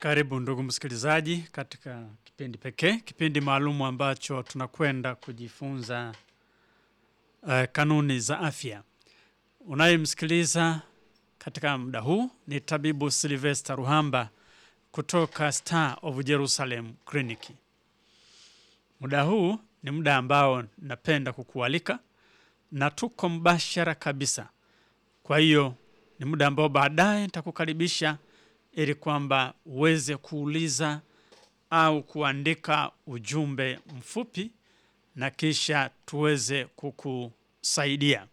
Karibu ndugu msikilizaji katika kipindi pekee, kipindi maalum ambacho tunakwenda kujifunza uh, kanuni za afya. Unayemsikiliza katika muda huu ni tabibu Sylvester Ruhamba kutoka Star of Jerusalem Clinic. Muda huu ni muda ambao napenda kukualika na tuko mbashara kabisa. Kwa hiyo ni muda ambao baadaye nitakukaribisha ili kwamba uweze kuuliza au kuandika ujumbe mfupi na kisha tuweze kukusaidia.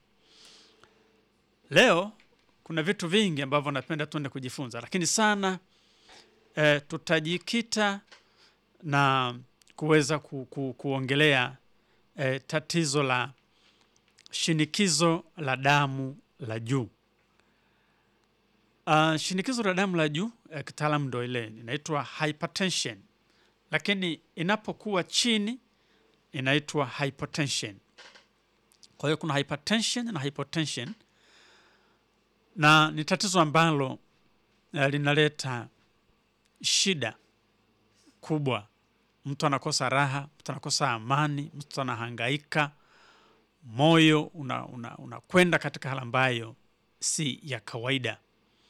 Leo kuna vitu vingi ambavyo napenda tuende kujifunza, lakini sana e, tutajikita na kuweza ku, ku, kuongelea e, tatizo la shinikizo la damu la juu. Uh, shinikizo la damu la juu eh, kitaalamu ndo ile inaitwa hypertension, lakini inapokuwa chini inaitwa hypotension. Kwa hiyo kuna hypertension na hypotension, na ni tatizo ambalo eh, linaleta shida kubwa. Mtu anakosa raha, mtu anakosa amani, mtu anahangaika, moyo unakwenda una, una katika hali ambayo si ya kawaida.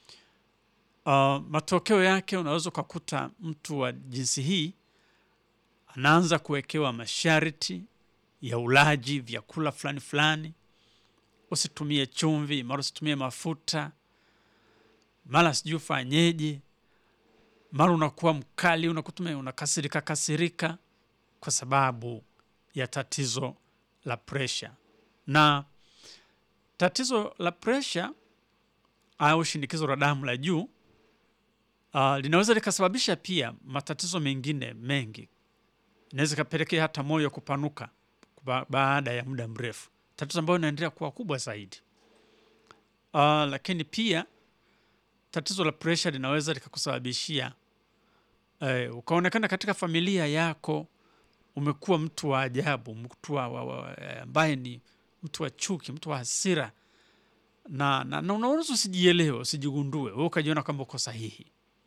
Uh, matokeo yake unaweza ukakuta mtu wa jinsi hii anaanza kuwekewa masharti ya ulaji vyakula fulani fulani, usitumie chumvi, mara usitumie mafuta, mara sijui ufanyeje, mara unakuwa mkali, unakutumia unakasirika kasirika kwa sababu ya tatizo la presha. Na tatizo la presha au shinikizo la damu la juu Uh, linaweza likasababisha pia matatizo mengine mengi. Inaweza ikapelekea hata moyo kupanuka ba baada ya muda mrefu, tatizo ambayo inaendelea kuwa kubwa zaidi. Uh, lakini pia tatizo la presha linaweza likakusababishia uh, ukaonekana katika familia yako umekuwa mtu wa ajabu, mtu ambaye ni mtu wa chuki, mtu wa hasira, na, na, na unaweza usijielewe, usijigundue wewe ukajiona kwamba uko sahihi.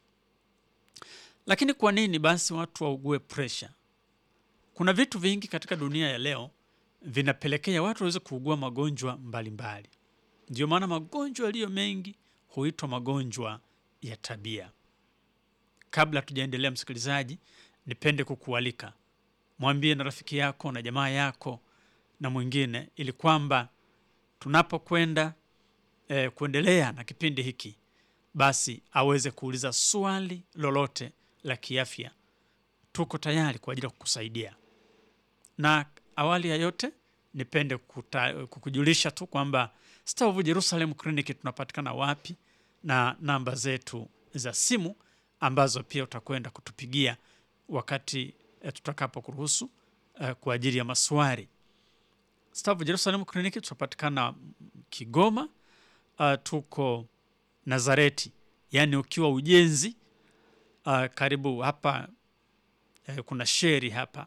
Lakini kwa nini basi watu waugue presha? Kuna vitu vingi katika dunia ya leo vinapelekea watu waweze kuugua magonjwa mbalimbali. Ndio maana magonjwa yaliyo mengi huitwa magonjwa ya tabia. Kabla tujaendelea, msikilizaji, nipende kukualika mwambie na rafiki yako na jamaa yako na mwingine, ili kwamba tunapokwenda eh, kuendelea na kipindi hiki basi aweze kuuliza swali lolote la kiafya. Tuko tayari kwa ajili ya kukusaidia. Na awali ya yote, nipende kukuta, kukujulisha tu kwamba Star of Jerusalem Clinic tunapatikana wapi na namba zetu za simu ambazo pia utakwenda kutupigia wakati eh, tutakapo kuruhusu eh, kwa ajili ya maswali. Star of Jerusalem Clinic tunapatikana Kigoma. Uh, tuko Nazareti, yaani ukiwa ujenzi uh, karibu hapa eh, kuna sheri hapa,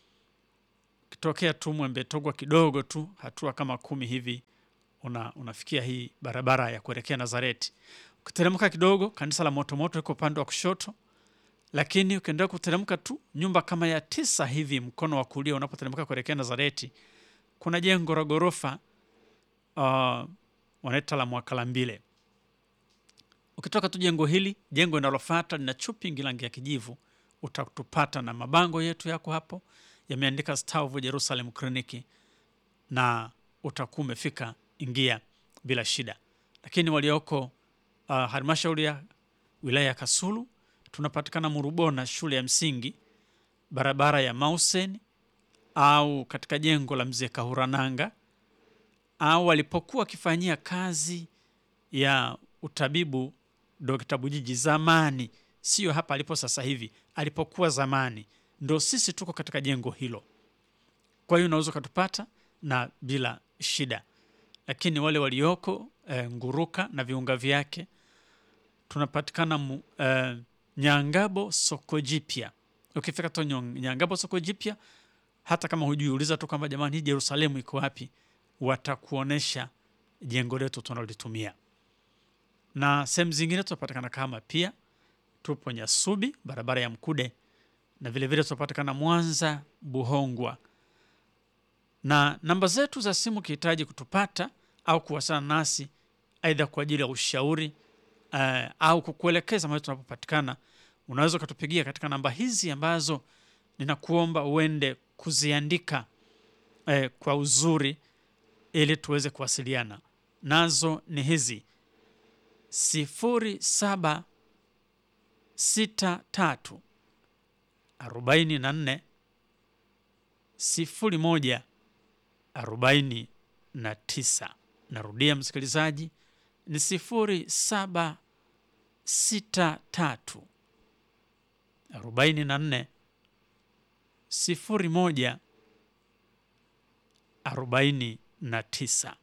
ukitokea tu Mwembe Togwa kidogo tu hatua kama kumi hivi una, unafikia hii barabara ya kuelekea Nazareti. Ukiteremka kidogo, kanisa la Motomoto liko upande wa kushoto, lakini ukiendelea kuteremka tu nyumba kama ya tisa hivi mkono wa kulia unapoteremka kuelekea Nazareti, kuna jengo la ghorofa uh, wanaita la Mwakalambile. Ukitoka tu jengo hili, jengo linalofuata lina chupingi rangi ya kijivu, utatupata na mabango yetu yako hapo yameandika Star of Jerusalem Clinic, na utakuwa umefika, ingia bila shida. Lakini walioko uh, halmashauri ya wilaya ya Kasulu tunapatikana Murubona, shule ya msingi, barabara ya Mausen, au katika jengo la mzee Kahurananga, au walipokuwa wakifanyia kazi ya utabibu Dr. Bujiji zamani, sio hapa alipo sasa hivi, alipokuwa zamani, ndo sisi tuko katika jengo hilo. Kwa hiyo unaweza ukatupata na bila shida, lakini wale walioko e, Nguruka na viunga vyake tunapatikana mu, e, Nyangabo soko jipya. Ukifika tu Nyangabo soko jipya, hata kama hujui, uliza tu kwamba jamani, hii Yerusalemu iko wapi, watakuonesha jengo letu tunalolitumia na sehemu zingine tunapatikana kama pia tupo Nyasubi, barabara ya Mkude, na vilevile tunapatikana Mwanza Buhongwa, na namba zetu za simu ukihitaji kutupata au kuwasiliana nasi aidha kwa ajili ya ushauri uh, au kukuelekeza mahali tunapopatikana, unaweza ukatupigia katika namba hizi ambazo ninakuomba uende kuziandika eh, kwa uzuri ili tuweze kuwasiliana nazo. Ni hizi sifuri saba sita tatu arobaini na nne sifuri moja arobaini na tisa. Narudia msikilizaji, ni sifuri saba sita tatu arobaini na nne sifuri moja arobaini na tisa.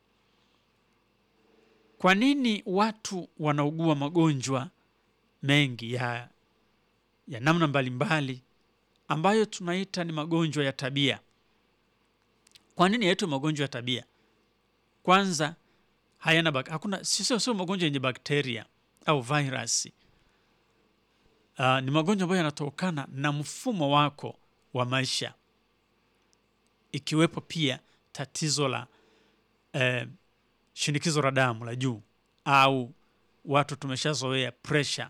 Kwa nini watu wanaugua magonjwa mengi ya, ya namna mbalimbali ambayo tunaita ni magonjwa ya tabia? Kwa nini yaitwa magonjwa ya tabia? Kwanza hayana bak hakuna, sio sio magonjwa yenye bakteria au virusi. Uh, ni magonjwa ambayo yanatokana na mfumo wako wa maisha, ikiwepo pia tatizo la eh, shinikizo la damu la juu au watu tumeshazoea pressure.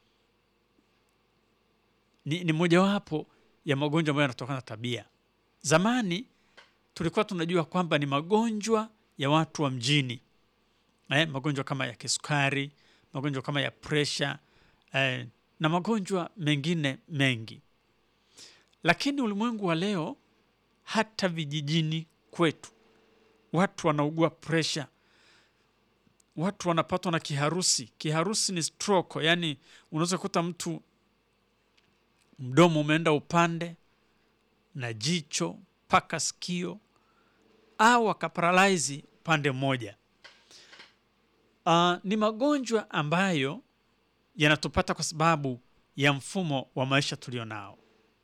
Ni, ni mojawapo ya magonjwa ambayo yanatokana na tabia. Zamani tulikuwa tunajua kwamba ni magonjwa ya watu wa mjini eh, magonjwa kama ya kisukari, magonjwa kama ya pressure eh, na magonjwa mengine mengi, lakini ulimwengu wa leo, hata vijijini kwetu watu wanaugua pressure, watu wanapatwa na kiharusi. Kiharusi ni stroke, yani unaweza kukuta mtu mdomo umeenda upande na jicho mpaka sikio au akaparalaizi upande mmoja. Uh, ni magonjwa ambayo yanatupata kwa sababu ya mfumo wa maisha tulio nao.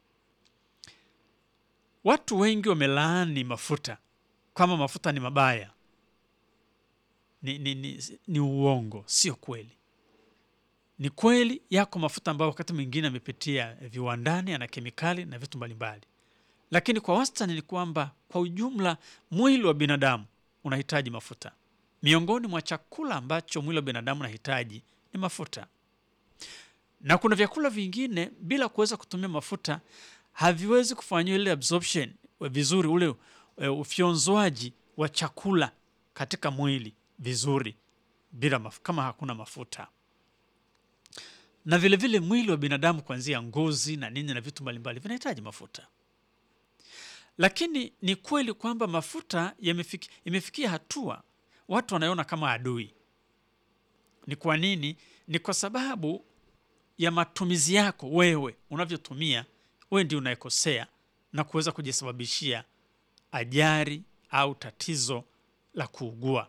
Watu wengi wamelaani mafuta kama mafuta ni mabaya. Ni, ni, ni, ni uongo, sio kweli. Ni kweli yako mafuta ambayo wakati mwingine yamepitia viwandani, yana kemikali na vitu mbalimbali, lakini kwa wastani ni kwamba kwa ujumla mwili wa binadamu unahitaji mafuta. Miongoni mwa chakula ambacho mwili wa binadamu unahitaji ni mafuta, na kuna vyakula vingine bila kuweza kutumia mafuta haviwezi kufanywa ile absorption vizuri, ule uh, ufyonzwaji wa chakula katika mwili vizuri bila maf kama hakuna mafuta. Na vilevile vile mwili wa binadamu kuanzia ngozi na nini na vitu mbalimbali vinahitaji mafuta, lakini ni kweli kwamba mafuta yamefiki, imefikia hatua watu wanaiona kama adui. Ni kwa nini? Ni kwa sababu ya matumizi yako wewe, unavyotumia wewe ndio unayekosea na kuweza kujisababishia ajali au tatizo la kuugua.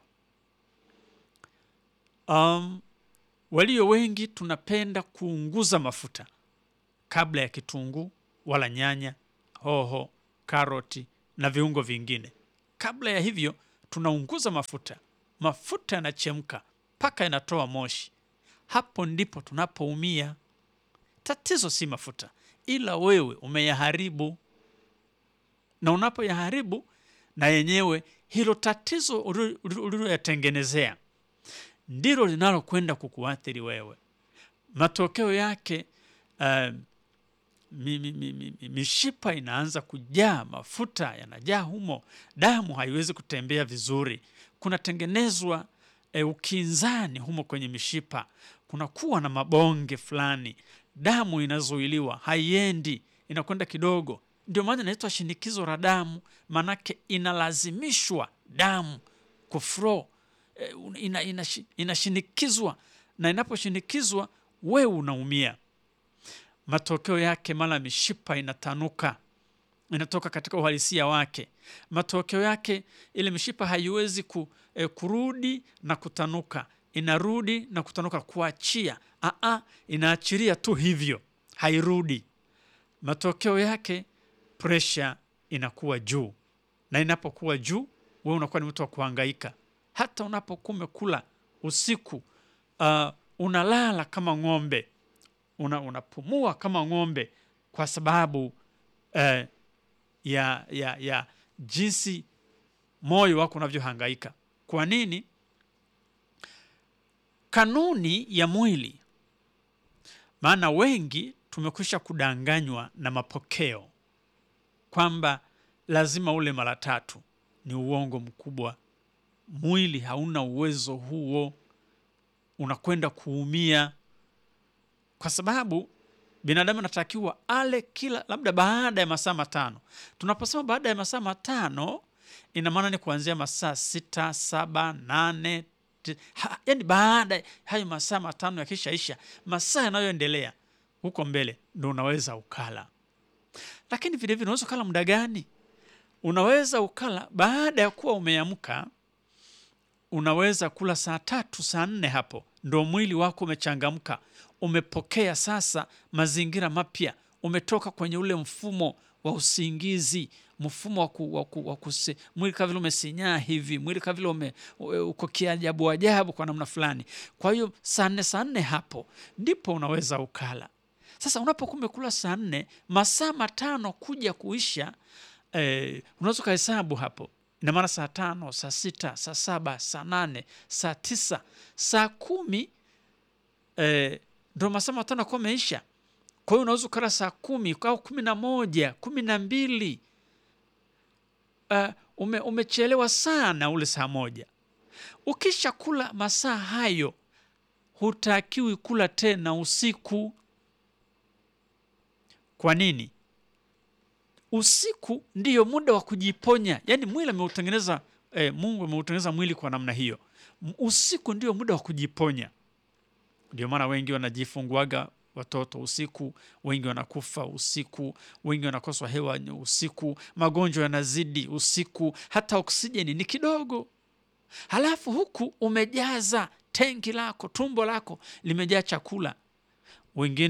Um, walio wengi tunapenda kuunguza mafuta kabla ya kitunguu wala nyanya, hoho, karoti na viungo vingine. Kabla ya hivyo tunaunguza mafuta, mafuta yanachemka mpaka yanatoa moshi. Hapo ndipo tunapoumia. Tatizo si mafuta, ila wewe umeyaharibu, na unapoyaharibu na yenyewe hilo tatizo uliloyatengenezea ndilo linalokwenda kukuathiri wewe. Matokeo yake uh, mi, mi, mi, mi, mishipa inaanza kujaa, mafuta yanajaa humo, damu haiwezi kutembea vizuri, kunatengenezwa uh, ukinzani humo kwenye mishipa, kunakuwa na mabonge fulani, damu inazuiliwa, haiendi, inakwenda kidogo. Ndio maana inaitwa shinikizo la damu, maanake inalazimishwa damu kuflow ina, ina, inashinikizwa na inaposhinikizwa wewe unaumia. Matokeo yake mara mishipa inatanuka, inatoka katika uhalisia wake. Matokeo yake ile mishipa haiwezi ku, eh, kurudi na kutanuka, inarudi na kutanuka, kuachia. Aa, inaachilia tu hivyo, hairudi. Matokeo yake presha inakuwa juu, na inapokuwa juu, wewe unakuwa ni mtu wa kuhangaika hata unapokuwa umekula usiku, uh, unalala kama ng'ombe, una, unapumua kama ng'ombe kwa sababu eh, ya, ya, ya jinsi moyo wako unavyohangaika. Kwa nini? Kanuni ya mwili, maana wengi tumekwisha kudanganywa na mapokeo kwamba lazima ule mara tatu. Ni uongo mkubwa. Mwili hauna uwezo huo, unakwenda kuumia, kwa sababu binadamu anatakiwa ale kila labda baada ya masaa matano. Tunaposema baada ya masaa matano, ina maana ni kuanzia masaa sita, saba, nane ha, yani baada hayo masaa matano yakishaisha, masaa yanayoendelea huko mbele ndo unaweza ukala. Lakini vilevile unaweza ukala muda gani? Unaweza ukala baada ya kuwa umeamka, unaweza kula saa tatu saa nne, hapo ndo mwili wako umechangamka, umepokea sasa mazingira mapya, umetoka kwenye ule mfumo wa usingizi, mfumo wa ku, wa ku, wa kusi, mwili kama vile umesinyaa hivi, mwili kama vile ume, uko kiajabu ajabu kwa namna fulani. Kwa hiyo saa nne saa nne hapo ndipo unaweza ukala. Sasa unapokuwa umekula saa nne, masaa matano kuja kuisha, eh, unaweza ukahesabu hapo ina maana saa tano, saa sita, saa saba, saa nane, saa tisa, saa kumi eh, ndo masaa matano akuwa ameisha. Kwa hiyo unaweza ukala saa kumi au kumi na moja, kumi na mbili. Uh, ume, umechelewa sana ule saa moja. Ukisha kula masaa hayo, hutakiwi kula tena usiku. Kwa nini? Usiku ndiyo muda wa kujiponya, yaani mwili ameutengeneza eh, Mungu ameutengeneza mwili kwa namna hiyo. Usiku ndio muda wa kujiponya. Ndio maana wengi wanajifunguaga watoto usiku, wengi wanakufa usiku, wengi wanakoswa hewa usiku, magonjwa yanazidi usiku, hata oksijeni ni kidogo. Halafu huku umejaza tenki lako, tumbo lako limejaa chakula, wengine